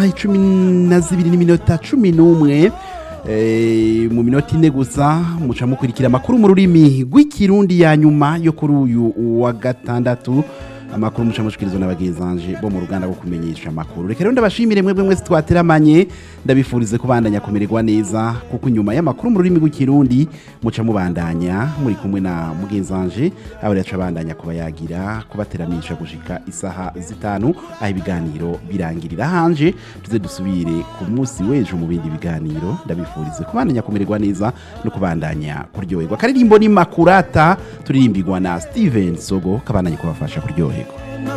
isaha icumi na zibiri n'iminota cumi n'umwe Eh, mu minota ine gusa muca mukurikira amakuru mu rurimi rw'ikirundi ya nyuma yo kuri uyu wa gatandatu amakuru muca mushikirizwa n'abagenzanje bo mu ruganda rwo kumenyesha amakuru reka rero ndabashimire mwebwe mwese twateramanye ndabifurize kubandanya kumererwa neza kuko inyuma y'amakuru mu rurimi rw'ikirundi muca mubandanya muri kumwe na mugenzanje abo yaca bandanya kuba yagira kubateramisha gushika isaha zitanu aho ibiganiro birangirira hanje tuze dusubire ku munsi w'ejo mu bindi biganiro ndabifurize kubandanya kumererwa neza no kubandanya kuryoherwa karirimbo ni makurata turirimbirwa na steven sogo kabandanye kubafasha kuryoherwa